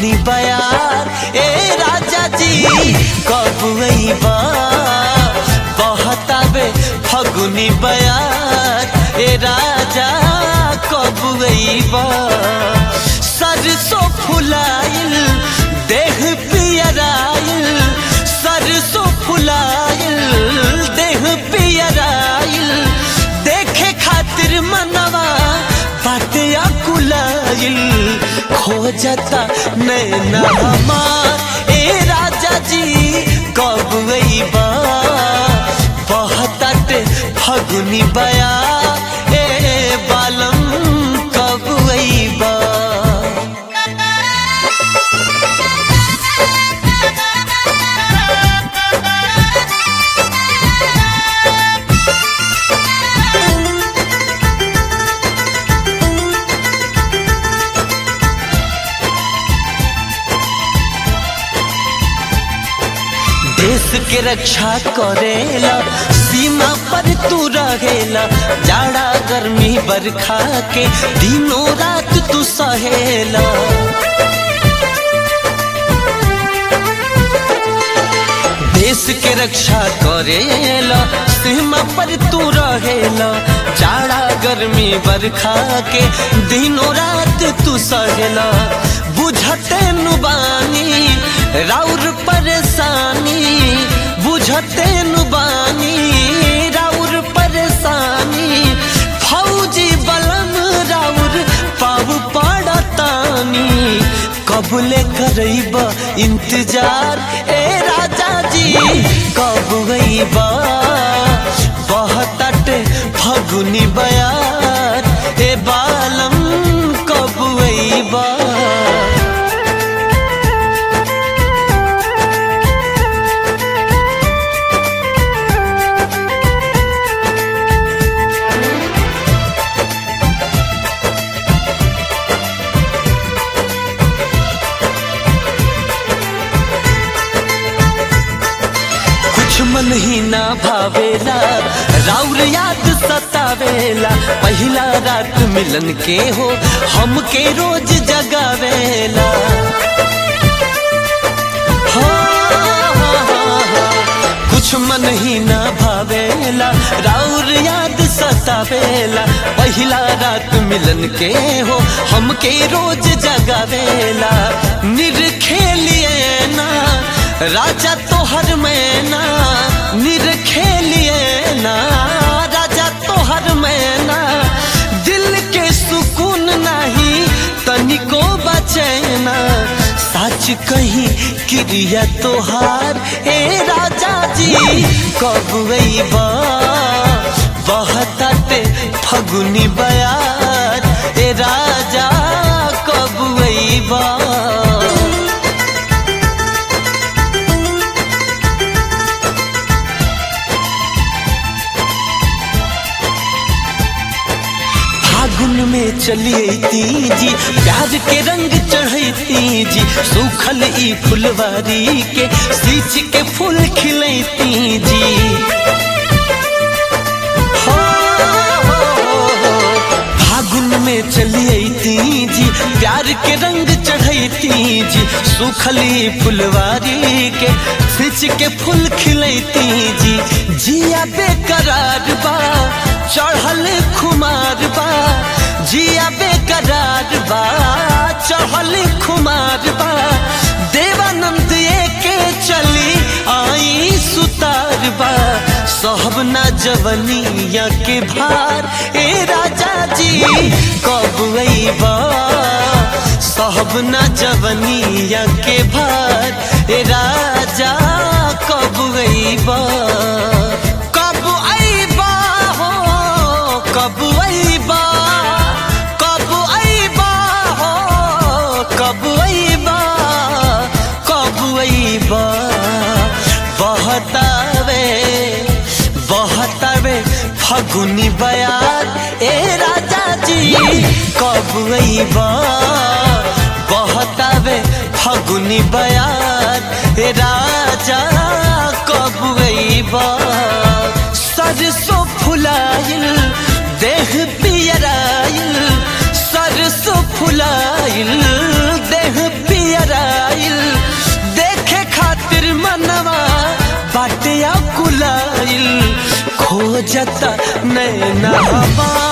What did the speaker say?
फगुनी बयार ए राजा जी कब अइबा बहतावे फगुनी बयार ए राजा कब अइबा सरसों फुलाइल देह पियराइल सरसों फुलाइल देह पियराइल देखे खातिर मनवा बाटे कुलाइल खोजता नैना हमार ए राजा जी कब अइबा बहताटे फगुनी बया ए बालम कब अइबा देश के रक्षा करेला सीमा पर तू रहेला जाड़ा गर्मी बरखा के दिनों रात तू सहेला देश के रक्षा करेला सीमा पर तू रहेला जाड़ा गर्मी बरखा के दिनों रात तू सहेला बुझते नुबानी राउर परेशानी बुझते नुबानी राउर परेशानी फौजी बलम राउर पाव पड़तानी कबले करब इंतजार ए राजा जी कब गईबा बहतट फगुनी बयार ए बालम कब गईबा कुछ मन ही ना भावेला राउर याद सतावेला पहिला रात मिलन के हो हमके रोज जगावेला हो, हो, हो, हो। कुछ मन ही ना भावेला राउर याद सतावेला पहिला रात मिलन के हो हमके रोज जगावेला निरखेलिए ना राजा तोहर मैना निरखेलिए ना राजा तोहर मैना दिल के सुकून नहीं तनिको बचैना सच कही क्रिया तोहार ए राजा जी कब अइबा बहतटे फगुनी बयार ए राजा कब अइबा फागुन में चलिए जी प्यार के रंग चढ़ती जी सूखल ई फुलवारी के सींच के फूल खिलती जी हो, हो, हो, हो। फागुन में चलिए जी प्यार के रंग चढ़ती जी सूखली फुलवारी के सींच के फूल खिलती जी जिया बेकरार बा चढ़ल खुमार बा जिया बेकरार बा चढ़ल खुमार बा देवानंद के चली आई सुतार बा सहब ना जवनिया के भार ए राजा जी कब अइबा सहब ना जवनिया के भार ए राजा कब अइबा कब अइबा हो कब अइबा कब अइबा हो कब अइबा कब अइबा बहतावे बहतावे फगुनी बयार ए राजा जी कब अइबा बहतावे फगुनी बयार ए राजा कब अइबा सरसों फुलाइल देह पियराइल सरसों फुलाइल देह पियरा खोजता नैना हवा